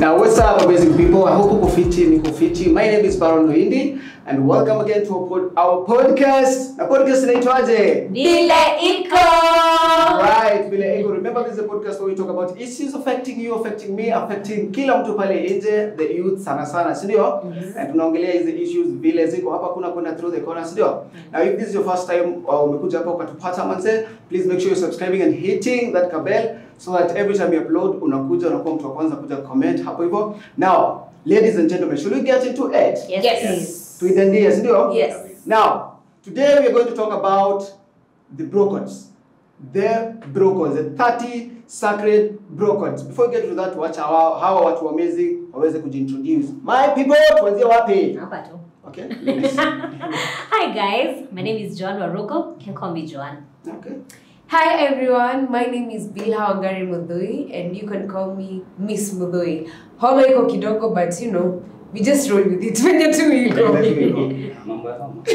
Now, what's up, amazing people? I hope uko fiti, niko fiti. My name is Baron Luindi, and welcome again to our, pod our podcast. Na podcast inaitwaje? vile iko Right, Vile Ego. Remember, this is a podcast where we talk about issues affecting you, affecting me, affecting kila mtu pale nje, the youth sana sana, si ndio? And tunaongelea hizi issues vile ziko hapa, kuna kwenda through the corner, si ndio? Now, if this is your first time uh, umekuja hapa ukatupata manze, please make sure you're subscribing and hitting that bell so that every time you upload unakuja unakuwa mtu wa kwanza kuja comment hapo hivyo. Now, ladies and gentlemen, should we get into it? yes, Yes. please. Tuidandia, si ndio? Yes. Now, today we are going to talk about the brocods. The brocods, the 30 sacred brocods. Before we get to that, watch hawa hawa watu amazing waweze kujiintroduce. My people, tuanzie wapi? hapa tu Okay. hi guys my name is joan waruko you can call me joan okay. Hi everyone, my name is Bilha Wangari Mudhui and you can call me Miss Mudhui. Homa iko kidogo but you know, we just roll with it. Venye tu There iko. we go. Mambo ya kama.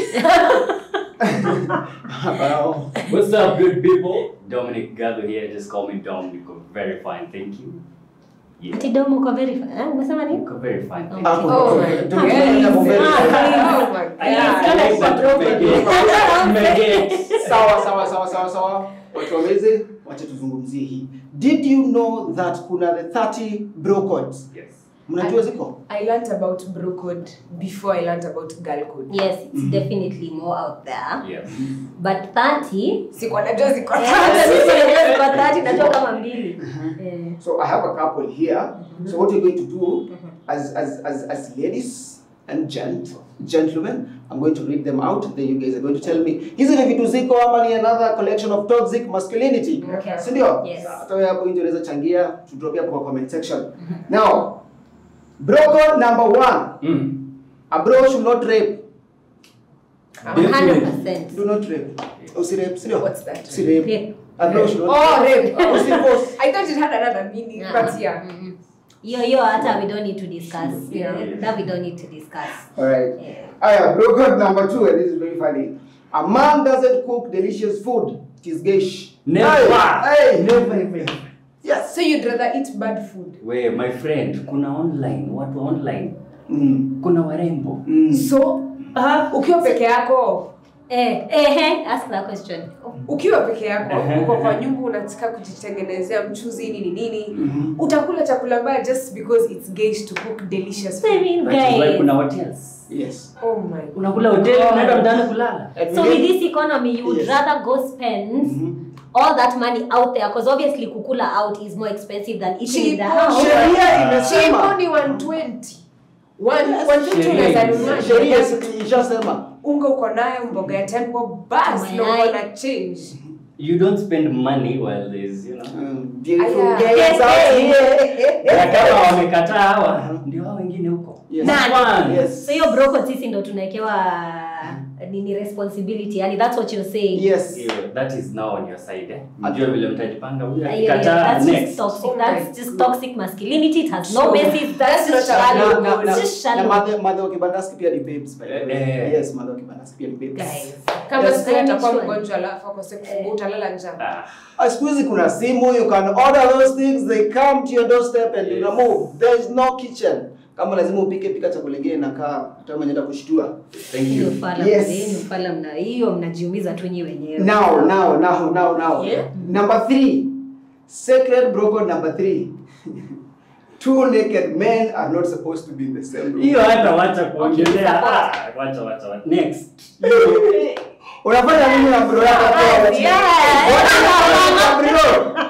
Wow. What's up, good people? Dominic Gado here. Just call me Dom. You go very fine, thank you. Yeah. ati domo uko very fine eh umesema You nini go very fine, thank Hapo. you. Oh my Tukienda hapo mbele. Oh my I god. like that Megate. Megate. Sawa sawa sawa sawa sawa. Watu amazing, wacha tuzungumzie hii. Did you know that kuna the 30 brocods? Yes. Mnajua ziko? I learnt about bro code before I learnt about girl code. yes it's definitely more out there Yes. but 30 Sikuwa najua ziko eh, hata tatu. mimi mwenyewe kwa 30 najua kama mbili eh So I have a couple here. So what you're going to do as as as, as ladies and gent gentlemen, I'm going to read them out. Then you guys are going to tell me hizi ni vitu ziko ama ni another collection of toxic masculinity. Okay. Si ndio? Yes. Hata wewe hapo nje unaweza changia to drop hapo kwa comment section. Now, broco number one. Mm. A bro should not rape. 100% Do not rape. Usirape, si ndio? What's that? Usirape. Rape. A bro should not Oh, rape. Usipost. I thought it had another meaning, but yeah. Mm-mm. hiyo hiyo hata we don't need to discuss Yeah. that we don't need to discuss Alright. yeah. Aya, broken number two, and this is very funny. A man doesn't cook delicious food. It is geish. Never. Hey, hey, never, never. Yes. So you'd rather eat bad food. We, my friend, kuna online, watu online, Mm. kuna warembo. Mm. So, ukiwa peke yako eh eh eh, ask that question ukiwa peke yako Ehe, uko kwa ehe. nyumba unataka kujitengenezea mchuzi nini nini Mhm. utakula chakula mbaya just because it's gauge to cook delicious food. Saving That is why guys kuna hotels. Yes. oh my Unakula hoteli, unaenda mtaani kulala. And So we with get- this economy, you would Yes. rather go spend Mhm. all that money out there because obviously kukula out is more expensive than eating in the Cheapo, house. Sheria Chipo imesema. ni 120 One- Yes, 120 sheria unaweza imesema. nunua Sheria unga- ishasema. unga uko nayo mboga ya tempo basi na Mayai. uko na change You don't spend money while there's, you know. Mm, Beautiful Aya. girls out here. Na kama wamekataa hawa, ndio hao wengine huko. Yes. Nani? Yes. So hiyo broko sisi ndo tunawekewa nini responsibility yani that's what you're saying. Yes. Hiyo, that is now on your side eh. Mjue vile mtajipanga huyu Uh, yeah, yeah, akikataa that's just next. toxic. Oh my That's just God. toxic masculinity. It has no Sure. basis. That's That's just not a shallow. valid Na- na- It's na- just na shallow. madhe madhe wa kibandaski pia ni babes by the way. Eh, eh. Yes, madhe wa kibandaski pia ni babes. Guys. kama Yes. siku atakuwa Sure. mgonjwa alafu akose kufungua utalala njaa Ah, Ah, siku hizi kuna simu you can order those things they come to your doorstep and you Yes. remove there is no kitchen kama lazima upike pika chakula kingine na kaa hata mwenye kushtua thank Hiyo you. fala Yes. mzee, hiyo fala mna hiyo mnajiumiza tu nyi wenyewe. now now now now now Yeah. number three sacred broken number three two naked men are not supposed to be in the same room Hiyo hata wacha kuongelea. support. Ah, wacha wacha. wacha. Next. unafanya nini na bro yako hapo wakati- Yes. What are you doing na bro?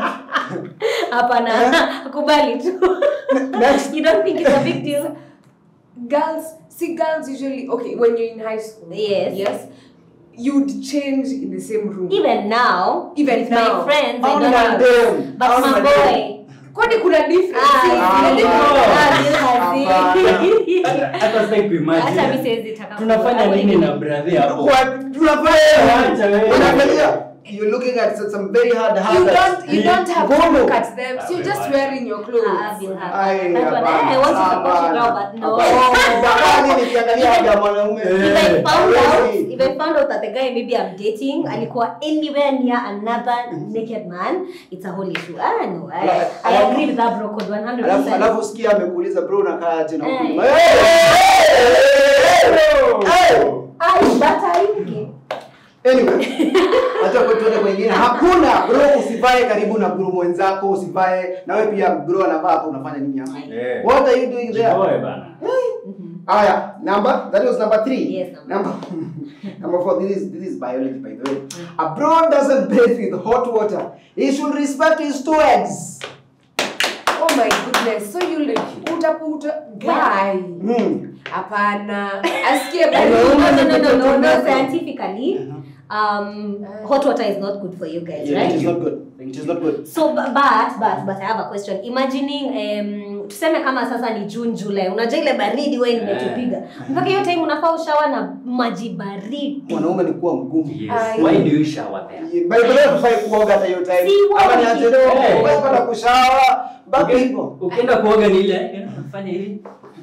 Hapana, kubali tu. Next. You don't think it's a big deal? girls see girls usually okay when you're in high school Yes. yes you'd change in the same room Even now, Even with now. my friends, I How don't many have. them? But How my many boy. kwani kuna difference Ah, See, ah, kuna ah, difference. ah, you hazi. Hata- Hata sitaki Hata mi kuimagine. siwezi taka Tunafanya kuwa- nini na brother hapo? What? tunafanya Wacha wewe. unaangalia you're looking at some very hard You habits. don't you don't have to Ngono. look at them. So you're just wearing your Ah, clothes. Bill have Ai, that one. hapana, Eh, I want to support you hapana. girl, but no. Hapana. Bakani nikiangalia haja ya mwanaume. If I found out, Hawezi. if I found out that the guy maybe I'm dating alikuwa anywhere near another naked man, it's a whole issue. Ah no, I, Alafu- I agree with that bro code 100%. Alafu alafu sikia amekuuliza bro unakaa aje na Eh. huku. Hey, hey, hey, hey. Ai, bata hivi. Anyway, acha kwa tuende kwingine. Hakuna bro usivae karibu na bro mwenzako, usivae na wewe pia bro anavaa hapo unafanya nini hapo? Eh. What are you doing there? Jiboe bana. Aya, number that was number 3. Yes, number. Number number 4 this is this is biology by the way. A bro doesn't bathe with hot water. He should respect his two eggs. Oh my goodness. So you utaputa guy. Hmm. Hapana. Asikie No, bali. no, no, no, no, no, no. Scientifically, um, hot water is not good for you guys, Yeah, it right? is not good. It is not good. So bu- but but but I have a question. Imagining um, tuseme kama sasa ni June July. Unajua ile baridi wewe imetupiga. Mpaka hiyo time unafaa ushawa na maji baridi. Mwanaume ni kuwa mgumu. Yes. Ai. Why do you shower there? By the way, hufai kuoga hata hiyo time. Si Ama ni wogi. aje leo, Eh. hufai kwenda kushawa. Baki Uki- hivyo. Ukienda kuoga ni ile unafanya hivi.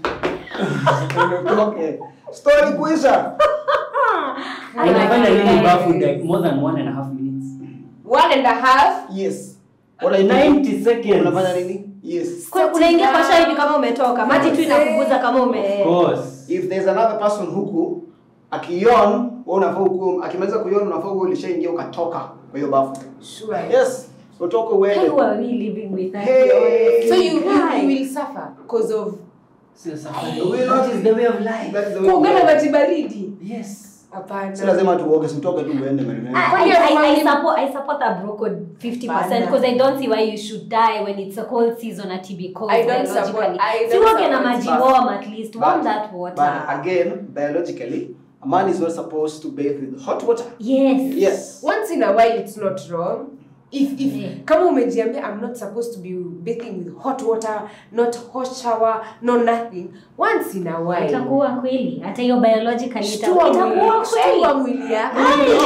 Okay. Story kuisha. Ai, Unafanya ai, nini ai. bafu like more than one and a half minutes? One and a half. Yes. What are you doing? 90 seconds. Unafanya nini? Yes. Kwa- Unaingia kwa shower hivi kama umetoka. Maji tu inakuguza kama ume Of course. If there's another person huku akiyon, wewe unafaa huku akimaliza kuyon unafaa huku ulishaingia ukatoka kwa hiyo bafu. Sure. Yes. Utoke uende. Who are we living with? us? Hey. So you, you, Why? you will suffer because of Sio safari. Will That not- is the way of life. That is the way of kuoga na life. maji baridi. Yes. Hapana. Si lazima tuoge, si utoke tu uende maneno. I, I, I, I support I support a bro code 50% Bana. because I don't see why you should die when it's a cold season at TB cold I don't support- biologically. I Si don't uoge na support maji that. warm at least. Warm But- that water. But again, biologically, a man is not supposed to bathe with hot water. yes. Yes. Once in a while it's not wrong. If if Yeah. kama umejiambia I'm not supposed to be bathing with hot water, not hot shower, no nothing. Once in a while. Itakuwa kweli. Hata hiyo biologically ita- Shtua itakuwa mwili, kweli. shtua mwili yako.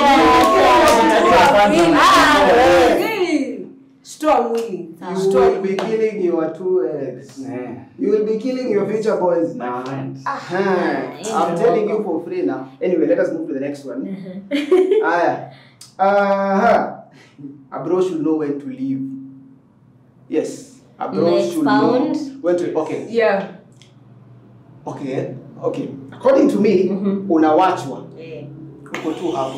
Ah, Mwili. Ah, Ah, eh. mwili. Shtua mwili. You Shtua will be mwili. killing your two eggs. Eh. You will be killing your future boys My now. friend. Uh-huh. I'm telling you for free now. Anyway, let us move to the next one. Aya. Uh-huh. A bro should know when to leave. Yes. A bro Next should found. know when to. Okay. Yeah. Okay. Okay. According to me, unawachwa. Yeah. Uko tu hapo.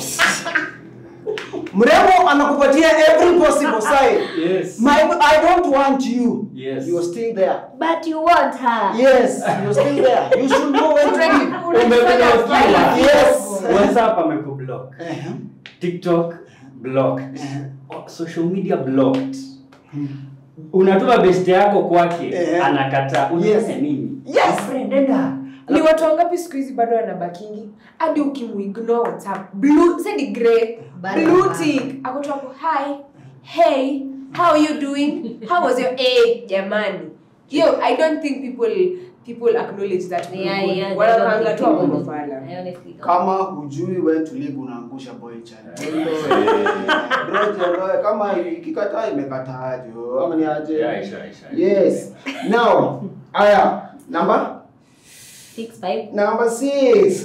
Mrembo anakupatia every possible sign. Yes. My, I don't want you. Yes. You're still there. But you want her. Yes, you're still there. You should know when to leave. Umefanya ukila. Yes. WhatsApp amekublock. Uh-huh. TikTok blocked. Oh, Social media blocked. Unatuma best yako kwake, Eh. anakataa. Yes. Unafanya nini? Yes. Friend, enda. Ni watu wangapi siku hizi bado wanabakingi hadi ukimuignore WhatsApp. Blue, send grey. Bado Blue hapana. tick. Ako tu hapo, hi. Hey, how are you doing? How was your eh jamani? Yo, I don't think people people acknowledge that. Yeah, yeah, they Wanakaanga don't tu think hapo people do. mafala. I honestly don't. Kama hujui when to leave unaangusha boy child. Bro, jiondoe. Kama ikikataa imekataa jo. Ama ni aje? Yeah, Aisha, Aisha. Yes. Now, aya, number Six, five. number 6.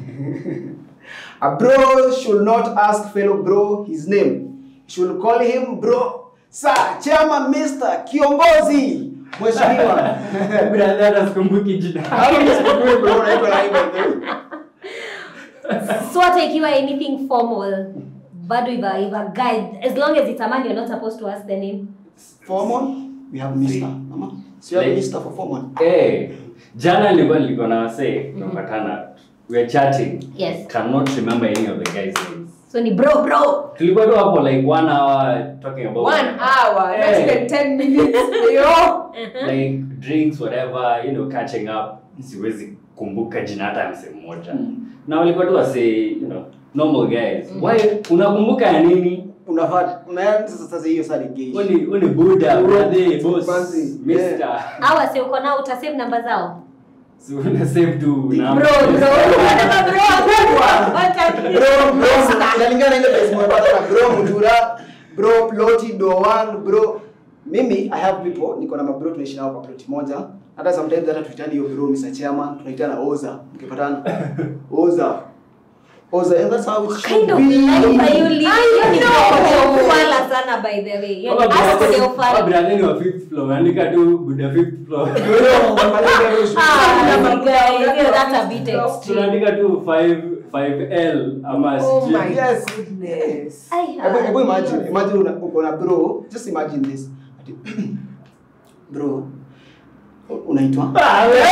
A bro should not ask fellow bro his name. Should call him bro. Sir, chairman, Mr. Kiongozi. Mheshimiwa. Brother, hata sikumbuki jina. Hapo msikujui bro unaitwa nani by the way? so hata ikiwa anything formal bado if a, if a guy as long as it's a man you're not supposed to ask the name Formal, we have Mr. Mama. So you have Like- Mr. for formal. Eh, jana nilikuwa nilikuwa na wasee tunapatana we are chatting yes cannot remember any of the guys names so ni bro bro tulikuwa tu hapo like one hour talking about One hour, not Eh. even 10 minutes. Yo. like drinks whatever you know catching up siwezi kumbuka jina hata ya msee mmoja na walikuwa tu wase you know normal guys why unakumbuka ya nini Unafaa unaanza sasa sasa hiyo sasa ni gay. uni uni buda Bro, brother boss fancy, mister awa si uko nao utasave namba zao So una save tu Bro, number. bro, unasema bro, wataki. bro bro inalingana na ile place umepata na bro mjura bro ploti doan bro mimi i have people niko na mabro tunaishi nao kwa ploti moja hata sometimes hata tuitani hiyo bro Mr. Chairman tunaitana oza mkipatana oza oza and that's how it What should kind of be life are you living? Hiyo ni know. broko ya ufala sana by the way. Hiyo ni Kama broko ya brother- ufala. kama brother ni wa fifth floor, andika tu buda fifth floor. Ah, my guy, hiyo that's a bit extreme. Tunaandika tu 5 5L ama Oh sijui. my Yes. goodness. Ai, Hebu- ah, hebu imagine imagine una- uko na bro just imagine this Ati, bro unaitwa Ah, we-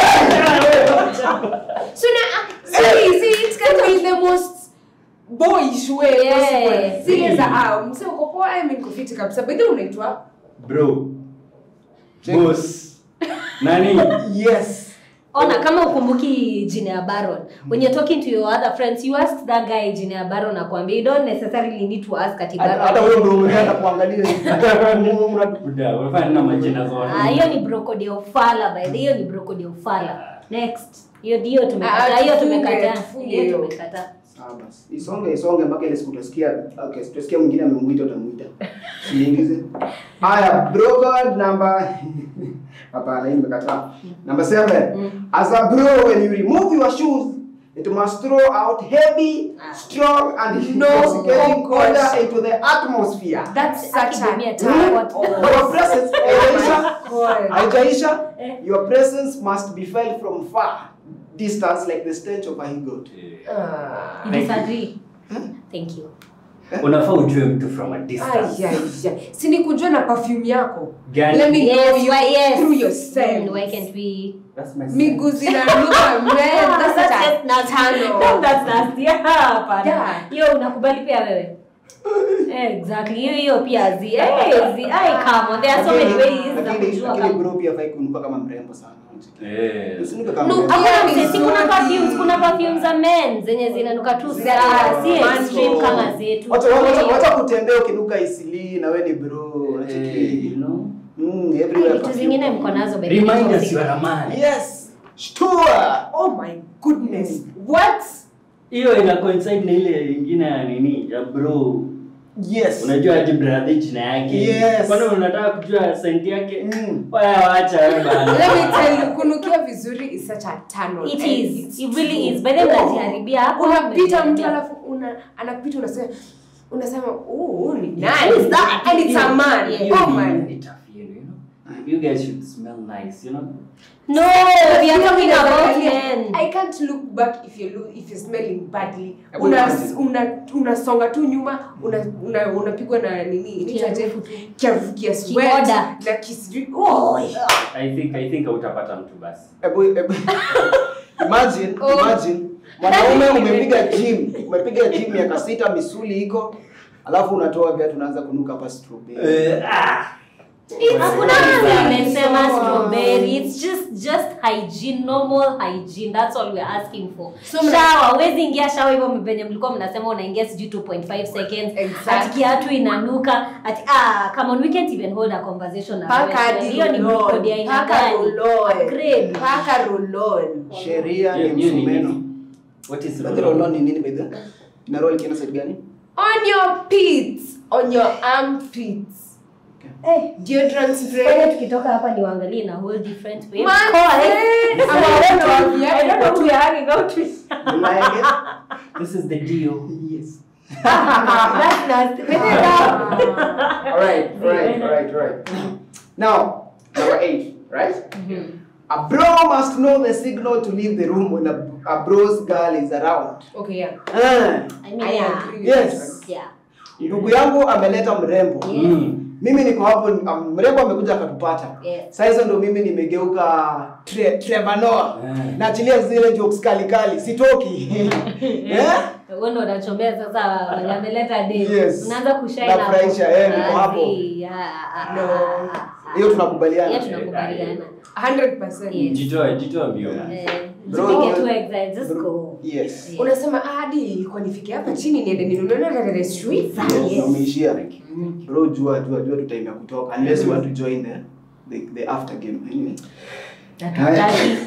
So now, see, see, it can be the most boyish way Yeah. possible. Zile za ah, mse uko poa, I mean kufiti kabisa. By the way, unaitwa Bro. Check. Boss. Nani? yes ona kama ukumbuki jina ya baron when you're talking to your other friends you ask that guy jina ya baron akwambia you don't necessarily need to ask ati hata baron hata wewe ndio umeenda kuangalia Una- Buda, unafanya nini na majina zote? Ah, hiyo ni brokodi ya ufala by the way, hiyo ni brokodi ya ufala next hiyo hiyo Ah, tumekataa hiyo tufunge, tumekataa tufunge hiyo hiyo. tumekataa Sawa basi. Isonge isonge mpaka ile siku utasikia okay, tutasikia mwingine amemuita utamuita. Siingize. Haya, broker number Hapana, hii nimekataa. Number 7. As a bro when you remove your shoes It must throw out heavy, strong, and No, intoxicating oh gosh. odor into the atmosphere. That's such Akidumia a tu. Hmm? what- Your presence, Aisha, God. Haijaisha, Eh. your presence must be felt from far distance like the stench of a he goat. Ah. you disagree thank you Unafaa ujue mtu from a distance. Ay, ay, ay. si ni kujua na perfume yako Gani? Let me know yes you why yes through yourself. Mm, why can't we That's my miguu zinanuka man that's That's such a just nasty. turn No, on. that's nasty. Ah, hapana. Yeah. hiyo unakubali pia wewe exactly hiyo hiyo pia zi eh, zi ai come on there are so many ways za Lakini kujua lakini kama bro pia hafai kunuka kama mrembo sana. Eh. Usinuke kama No, mrembo. pia Hakuna ni mse- si kuna nzuri. perfumes kuna perfumes za men zenye zinanuka tu Za sana si man extreme bro. kama zetu Wacha wacha wacha kutembea ukinuka isili na wewe ni bro. Eh, Unacheki. you know? Mm, Ai, everywhere. vitu perfume. zingine mko nazo baby. Remind us you are a man. Yes. Shtua. oh my goodness what hiyo ina coincide na ile ingine ya nini ya bro Yes. unajua aje brother jina yake Yes. kwani unataka kujua senti yake Mm. waya wacha wewe bana let me tell you kunukia vizuri is such a turn on It And is. it's It really true. is. By the way, mnajiharibia hapo, unapita mtu mnajiharibia. alafu una anapita unasema unasema oh ni Who is nice that? and it's a man Yeah. Hiyo oh ni- man ni tough yenu, you know? you guys should smell nice you know No, we are talking about men. I can't look back if you look if you're smelling badly. Hebu Una imagine. una unasonga tu nyuma una una unapigwa na nini? Inaitwaje? Kiharufu tu. Kiharufu kia sweat Kioda. na kisijui. Oh. i think i think hautapata mtu basi Ebu, ebu. Imagine, Oh. imagine mwanaume umepiga gym, umepiga gym miaka sita, misuli iko, alafu unatoa viatu unaanza kunuka hapa strawberry. Eh, ah. Hakuna Yeah. mtu imesema So- strawberry. It's just just hygiene, normal hygiene. That's all we're asking for. So mna- shower, huwezi ingia shower hivyo venye mlikuwa mnasema unaingia sijui 2.5 seconds. Exactly. Ati kiatu inanuka. Ati ah, come on, we can't even hold a conversation na Paka wewe. hadi Hiyo ni roll-on. brokodi ya aina Paka gani? roll-on. Upgrade. Paka roll-on. Sheria Hiyo- ni hiyo ni msumeno. nini? What is Unajua roll-on ni nini by the way? Ina roll kienda side gani? On your pits, on your armpits. Eh, Deodorant spray. Fanya tukitoka hapa niwaangalie na whole different way. Man, Cause- eh, I don't know. ama I don't know who you're hanging out with. You like it? this is the deal Yes. That's nasty. All right, all right, all right, all right. Now, number eight, right? A bro must know the signal to leave the room when a, a bro's girl is around. Okay, yeah. Ah, I mean, I yeah. agree. yes. Yeah. Ndugu yangu ameleta mrembo. Yeah. Mm. Mimi niko hapo, um, mrembo amekuja akatupata. Yeah. Sasa hizo ndo mimi nimegeuka tre, Trevor Noah. Eh. Naachilia zile jokes kali kali, sitoki. Eh? Wewe ndo unachomea sasa wenye ameleta date. Yes. Unaanza kushine Nafurahisha, eh, niko hapo. No. No. Hiyo tunakubaliana. Yeah, tunakubaliana. 100%. Yes. jitoe jitoe mbio Eh, Bro, usipige bro. tu exile, just Bro, go. Yes. Yeah. unasema "Ah, hadi kwa nifike hapa chini niende ninunue na the street Yes, Yes. na umeishia. Bro, jua jua jua tu time ya kutoka unless you want to join the the, the after game anyway. Hatutaki.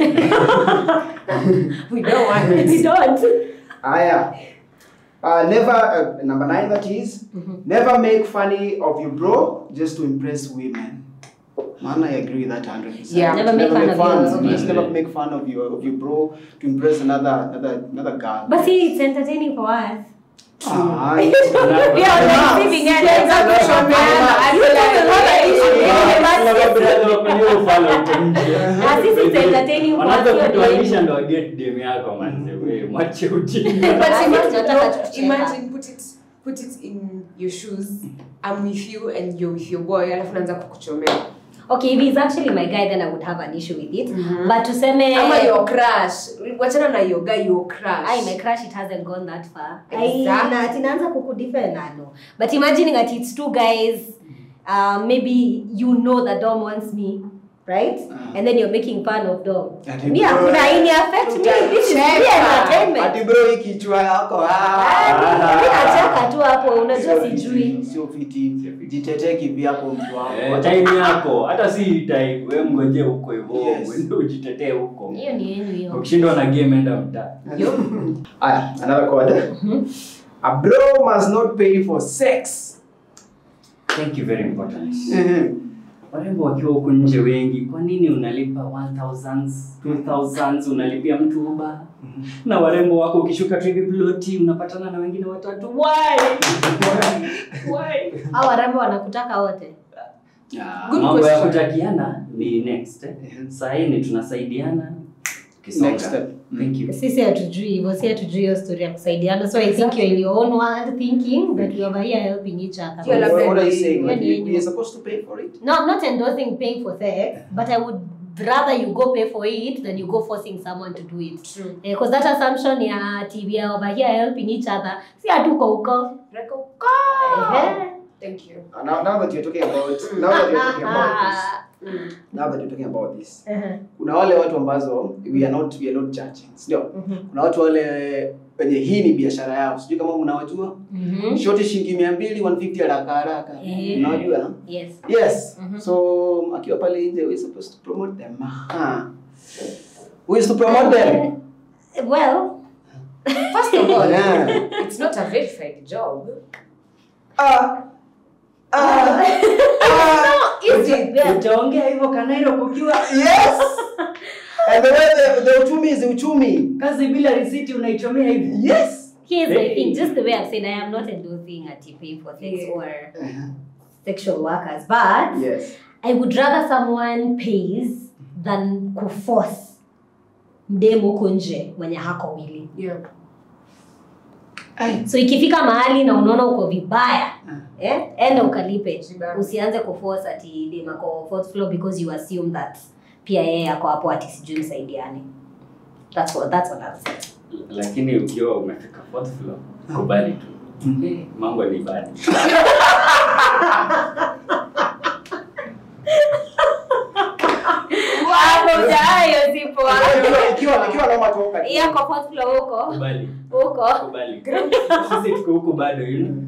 We don't want We it. don't. Aya. Uh, never uh, number nine that is never make funny of your bro just to impress women. Man, I agree with that 100%. Yeah. Never make fun of fun, your- Just Okay. never make fun of your of your bro to impress another another another girl. But see, it's entertaining for us. Ah, We are on the receiving end. Exactly. I feel like- Na sisi it's entertaining for us. Wanaanza sio kutuanisha demu. ndo waget dem yako manze we mwache ujinga But Sisi imagine, tunataka no, tucheka. imagine put it put it in your shoes. I'm with you and you're with your boy, alafu naanza kukuchomea. Okay, if he's actually my guy, then I would have an issue with it. But tuseme Ama your crush. Wachana na your guy, your crush. Ai, my crush, it hasn't gone that far. Exactly. Ai, na ati naanza kukudefend na no. But imagining that it's two guys, uh, maybe you know that Dom wants me, right? And then you're making fun of Dom. Ati Me bro, hakuna ini affect me. This is free Tutacheka. entertainment. Ati bro hii kichwa yako. Ah, Ah. mi nacheka tu hapo, unajua Sio fiti, sijui. Sio fiti. Jitetee kivyako mtu Eh, wako. time yako hata si time we mgoje huko hivyo Yes. uende ujitetee huko Hiyo ni yenu hiyo. ukishindwa na game enda mtaa Aya, another code. A bro must not pay for sex. thank you very important Mhm. warembo wakiwa huku nje wengi kwa nini unalipa 1000 2000 unalipia mtu uba na warembo wako ukishuka tu hivi ploti unapatana na wengine watatu why why Hao warembo wanakutaka wote. Ah. Good mambo ya question. kutakiana ni next eh? Mhm. saa hii ni tunasaidiana Kisonga. Next step. thank you sisi hatujui hivyo si hatujui hiyo story ya kusaidiana so i think you're in your own world thinking that we are over here helping each other Hiyo What, labda what are you ni- saying? Like, hiyo ni- we- we are supposed to pay for it? no i'm not endorsing paying for sex but i would rather you go pay for it than you go forcing someone to do it True. because that assumption ya ati we are over here helping each other si hatuko huko Reko- Ehe. Thank you. Uh, Now, now that you're talking about now that you're talking about this, Mm. now that you're talking about this, Ehe. kuna wale watu ambazo we are not we are not judging, ndio? Mhm. Kuna watu wale wenye hii ni biashara yao, sijui kama mnawajua. Mhm. Shoti shilingi mia mbili 150 haraka haraka, Eh. unajua? yes Yes. Mhm. So akiwa pale nje, we supposed to promote them. Aha. Who is to promote them? well First of all, Yeah. it's not a verified job. Ah. Ah. Ah. Is it? utaongea hivyo kanairo kukiwa Yes. And the way the, the uchumi is uchumi. kazi bila risiti unaichomea hivi Yes. here's the Hey. thing just the way i've said i am not endorsing ati paying for sex Yeah. or sexual workers but Yes. I would rather someone pays than kuforce mdemu huko nje mwenye hako wili. Yeah. So ikifika mahali na unaona uko vibaya eh, enda ukalipe. Vibaya. Usianze kuforce ati dem ako fourth floor because you assume that pia yeye ako hapo ati sijui msaidiane. That's what that's what I'm saying. lakini ukiwa umefika fourth floor kubali tu Eh, mambo ni bad Hapo hujayo sipo. Ikiwa- Ikiwa ikiwa naomba toka. Yako fourth floor huko. kubali Huko. kubali sisi tuko huku bado you know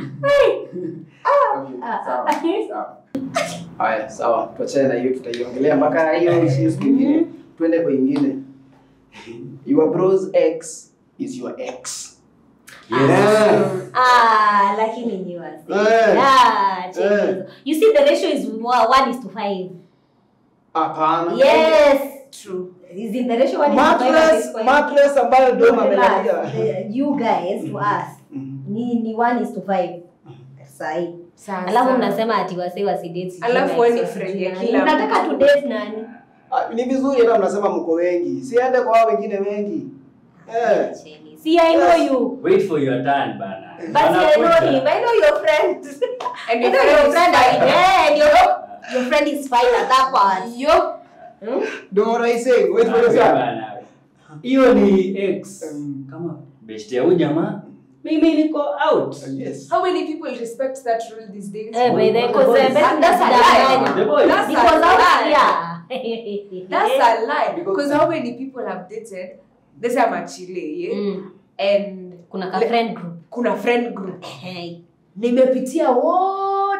Okay, sawa, sawa. Haya, sawa. Tuachane na hiyo tutaiongelea mpaka hiyo hiyo siku nyingine. Twende kwa ingine. Your bro's ex is your ex. Yeah. Ah, lakini ni wasi. Eh. Ah, check Eh. hizo. You see the ratio is 1 is to 5. Hapana. Yes. True. Is in the ratio 1 is to 5 at Mattress, this point. mattress ambayo ndio Relax. amelalia. Eh, You guys to us Mhm. ni ni 1 is to 5. Sahi. Sasa. Alafu mnasema ati wase wasidate. sijui Alafu like wewe ni so friend sijui ya nani. kila Unataka mtu. to date nani? Ah, Ni vizuri hata mnasema mko wengi. Siende kwa hao wengine wengi. Eh. Cheni. See I know Yes. you. wait for your turn bana But I know Wanakuja. him. I know your friend. And I your know friend your is friend. fine. Yeah, and your your friend is fine at that part. Yo. Hmm? Ndio what I say. Wait for Ah, your turn. bana. hiyo ni ex Um, kama best ya huyu jamaa mimi niko out Yes. How many people respect that rule these days? Eh, by the cause boys. uh, best That's a lie. The boys. That's Because a out lie. here. That's a lie. Because- Because how many people have dated? This I'm a Chile, yeah? Mm. And Kuna ka Le- friend group. kuna friend group. Hey. Nimepitia wote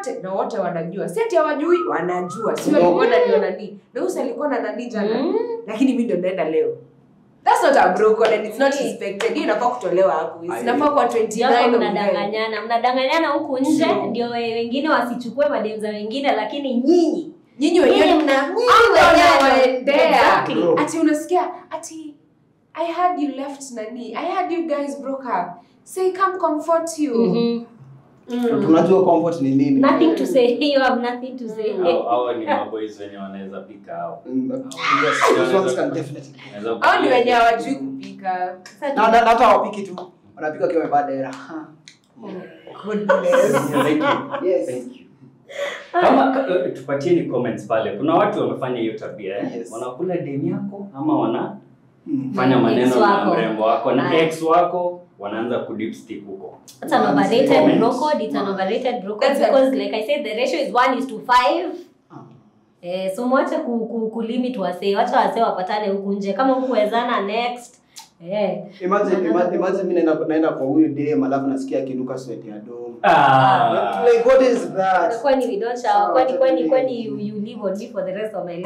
wote na wote wanajua si ati hawajui wanajua si walikuwa nani nani na usi alikuwa na nani jana Mm. lakini mi ndo naenda leo that's not a bro code and it's not expected hiyo inafaa kutolewa hapo Aye. inafaa kwa Japo 29 of May. mnadanganyana mnadanganyana huku nje True. ndio we- wengine wasichukue madem za wengine lakini nyinyi nyinyi nyinyi wenyewe mna nyinyi Hao wenyewe wanaendea. Exactly. Bro. ati unasikia ati i heard you left nani i heard you guys broke up say come comfort you Mhm. Mm. tunajua comfort ni nini nothing to say you have nothing to say Hao- hao ni maboys wenye wanaweza pika hao Mm, yes, those ones can definitely. Wanaweza au ni kupika. wenye hawajui kupika Sasa Na- na- na hata wapiki tu wanapika wakiwa wamevaa dera Ha. goodness Thank you. Yes. Thank you. kama ka- eh, tupatieni comments pale kuna watu wamefanya hiyo tabia eh? Yes. wanakula demu yako ama wanafanya Mm. Na maneno ex na wako. mrembo wako na Aye. ex wako wanaanza kudipstick huko It's an overrated Comments. bro code. It's an overrated bro code That's a- because, like I said, the ratio is one is to five. Ah. Eh, so mwache ku, ku, kulimit wasee, wacha wasee wapatane huku nje. Kama hukuwezana next. Eh. Imagine, ima- imagine mimi naenda naenda kwa huyu dem alafu nasikia akinuka sweat ya dom. ah. Like what is that? Kwani we don't shower? Kwani kwani kwani you, you live on me for the rest of my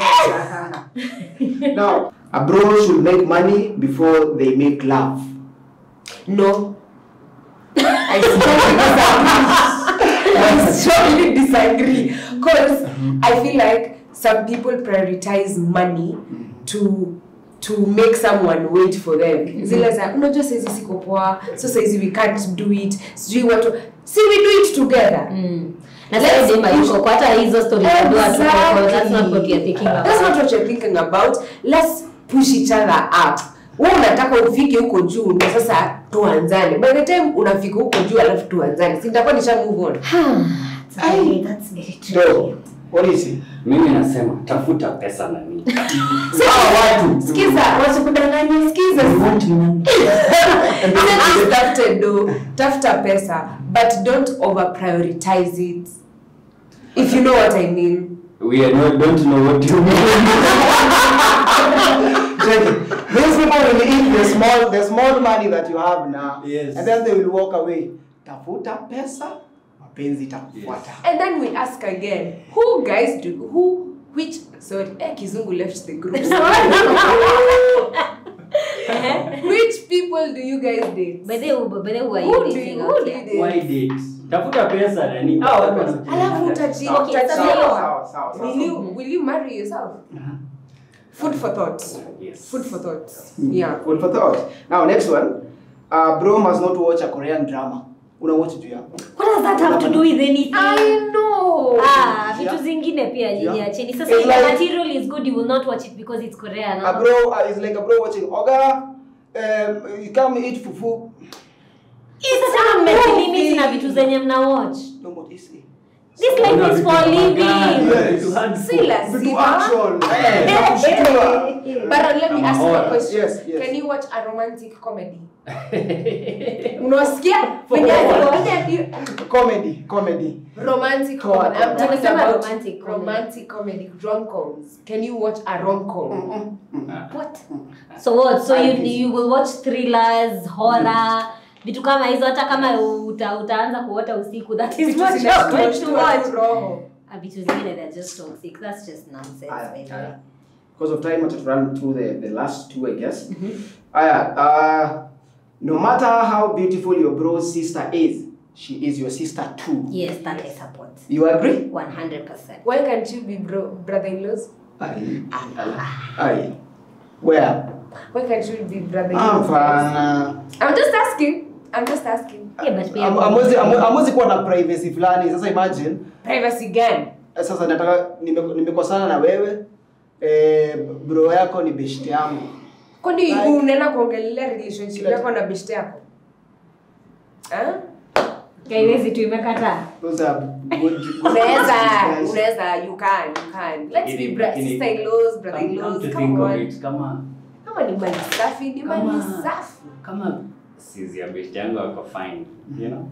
life? Now, a bro should make money before they make love. no I strongly disagree. I strongly disagree because I feel like some people prioritize money to to make someone wait for them zile za unajua saizi siko poa so saizi we can't do it sijui watu si we do it together Mm. Na Let's sasa dema push- yuko kwa hata hizo stories za dua tu kwa that's not what you're thinking about. That's not what you're thinking about. Let's push each other up. Wewe unataka ufike huko juu ndio sasa tuanzane. By the time unafika huko juu alafu tuanzane. Si nitakuwa nisha move on. That's very- that's very tricky. So, what is it? mimi nasema tafuta pesa na nini watu. Sikiza, wasikudanganye, sikiza. Sasa tafute do, tafuta pesa, but don't over prioritize it. If you know what I mean. we are not, don't know what you mean Jenny, these people will eat the small, the small money that you have now, Yes. and then they will walk away. Tafuta pesa, mapenzi itakufuata. And then we ask again, who guys do who which sorry, eh, Kizungu left the group. which people do you guys date? By the way, by the way, who are Who you do dating you, out who do here? you date? why date tafuta pesa na nini ah watu wanasema Alafu utaji- Okay, utaji- sasa hiyo- Sawa, sawa, sawa. Will you will you marry yourself? Food for thought. yes Food for thought. Yeah. Food for thought. Now, next one. Uh, bro must not watch a Korean drama. Una watch juu yako. What does that have to do with anything? I know. Ah, Yeah. vitu zingine pia nyinyi Yeah. acheni. Sasa It's if like- the material is good, you will not watch it because it's Korean. A bro uh, is like a bro watching Oga. Um, you come eat fufu. Sasa kama mmelimit na vitu zenye mna watch. No more easy. This life is for living. Yes. Si lazima. Vitu action. Eh. Za kushtua. But let me Kama ask you a horror. question. Yes, yes. Can you watch a romantic comedy? Unasikia? For Wenye- what? wenye- Comedy, comedy. Romantic Come on. comedy. I'm talking Wanasema about romantic comedy. romantic comedy, rom-coms. Can you watch a rom-com? What? So what? So you I- you will watch thrillers, horror, vitu kama hizo hata kama uta, utaanza kuota usiku that is Vitu what you're going to zinashtua watch. tu roho. Ah, vitu zingine they're just toxic. That's just nonsense. Aya, by the aya. way. Because of time, I just run through the, the last two, I guess. Aya, uh, no matter how beautiful your bro's sister is, she is your sister too. Yes, that I support. You agree? 100%. Why can't you be bro brother-in-laws? Aye. Aye. Where? Why can't you be brother-in-laws? Hapana. I'm just asking. I'm just asking. Yeah, but pia Am- Amwezi amwe- amwezi kuwa na privacy fulani. Sasa imagine Privacy gun. eh, sasa nataka nime- nimekosana na wewe eh, bro yako ni best yangu. Kwani Like- unaenda kuongelelea relationship Kila- yako na best yako? Ah? haiwezi tu imekataa. Those are good, good unaweza guys. unaweza you can you can let's be Lakini- bra- lakini- sister in laws brother Come- in come laws to come think of on it, kama kama ni mali safi ni mali Kama- safi kama sizi ya best yangu ako fine you know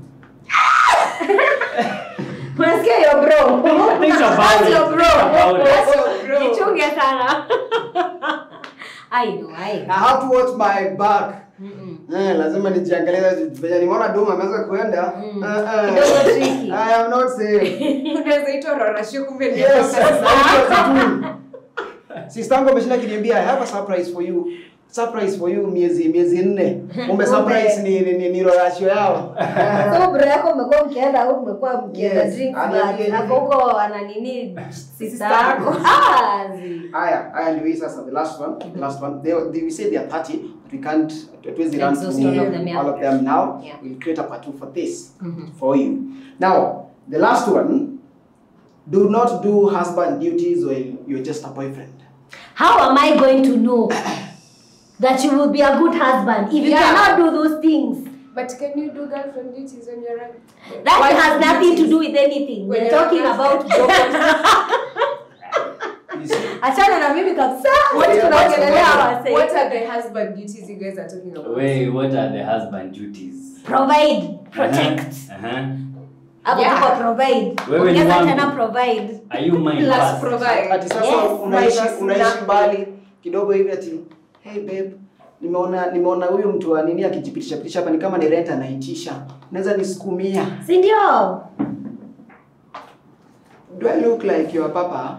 Unasikia hiyo bro? Think about That's it. your bro. Think about it. That's your bro. Jichunge sana. I know, I I have to watch my back. Eh, lazima nijiangalie venye nimeona Duma ameanza kuenda. Mm. Eh, eh. Kidogo tricky. I am not safe. unaweza itwa rorashio kumbe ni Yes, kutoka Sister yangu ameshinda kiniambia I have a surprise for you. Surprise for you miezi miezi nne. Kumbe surprise ni ni, ni, ni rorashio yao. So bro yako umekuwa mkienda au umekuwa mkienda Yes. drinks Aniambie but hapo nini? huko ana nini sister Sister yako. yako. Ah, zi. Haya, haya ndio hii sasa the last one, the last one. They, they we say they are 30, but we can't hatuwezi run Exhaust through all of them, yeah. all of them now. Yeah. We'll create a part two for this Mhm. for you. Now, the last one, do not do husband duties when you're just a boyfriend. How am I going to know that you will be a good husband if you Yeah. cannot do those things? but can you do girlfriend duties when you're running That Wife has nothing to duties? do with anything. When We're you're talking a about You see? achana na mimi kabisa. What, Yeah, what, tunaongelelea what, wasee. what are the husband duties you guys are talking about? Wait, what are the husband duties? Provide, protect. Uh-huh. Hapo Yeah. tuko provide. Wewe ni Ongeza wangu. tena provide. Are you mine Plus first? provide. Ati sasa Yes, unaishi minus unaishi nothing. mbali kidogo hivi ati hey babe nimeona nimeona huyu mtu wa nini akijipitisha pitisha hapa ni kama ni rent anaitisha. Unaweza nisukumia. Si ndio? Do I look like your papa?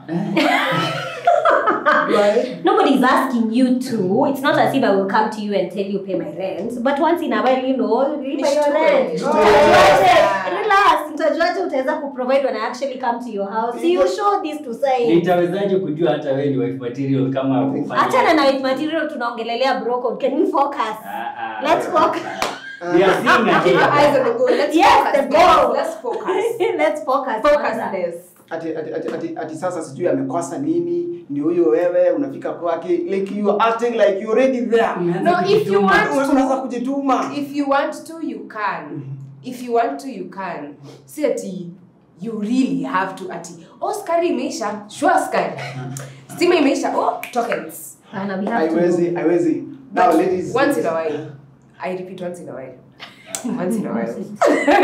Do I? Nobody's asking you to. It's not as if I will come to you and tell you pay my rent. But once in a while, you know, pay your Nishtue, rent. nishtue. Utajuaje? Relax. Utajuaje utaweza kuprovide when I actually come to your house. You show this to say. nitawezaje kujua hata wewe ni wife material kama hufanya- Achana na with material tunaongelelea bro code. Can we focus? Ah, ah. Let's focus. We are seeing Keep your ahead. eyes on the goal. Let's Yes, focus. the goal. Let's focus. Let's focus. Focus kwanza. this. ati, ati, ati, ati, ati sasa sijui amekosa nini ni huyo wewe unafika kwake like you are acting like you already there Umeanza No, if you kujituma. want- unaanza kujituma If you want to, you can. If you want to, you can. Si ati you really have to ati oh skari imeisha sure skari stima imeisha oh tokens Hapana, we have to haiwezi go. haiwezi now But ladies once in a while i repeat once in a while once in a while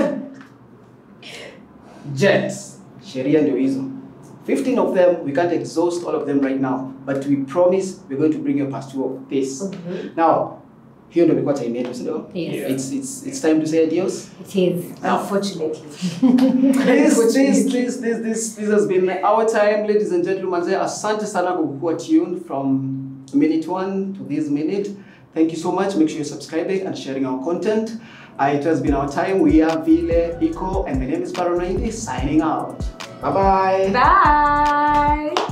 jets sheria ndio hizo 15 of them we can't exhaust all of them right now but we promise we're going to bring you past two of this now hiyo ndio imekuwa time yetu si ndio Yes. it's, it's, it's time to say adios It is. Now, unfortunately this, this, this, this, this, this has been our time, ladies and gentlemen. Manze, Asante sana kwa kuwa tuned from minute one to this minute. Thank you so much. Make sure you're subscribing and sharing our content. Uh, it has been our time. We are Vile Eco, and my name is Paranoid signing out. Bye bye. bye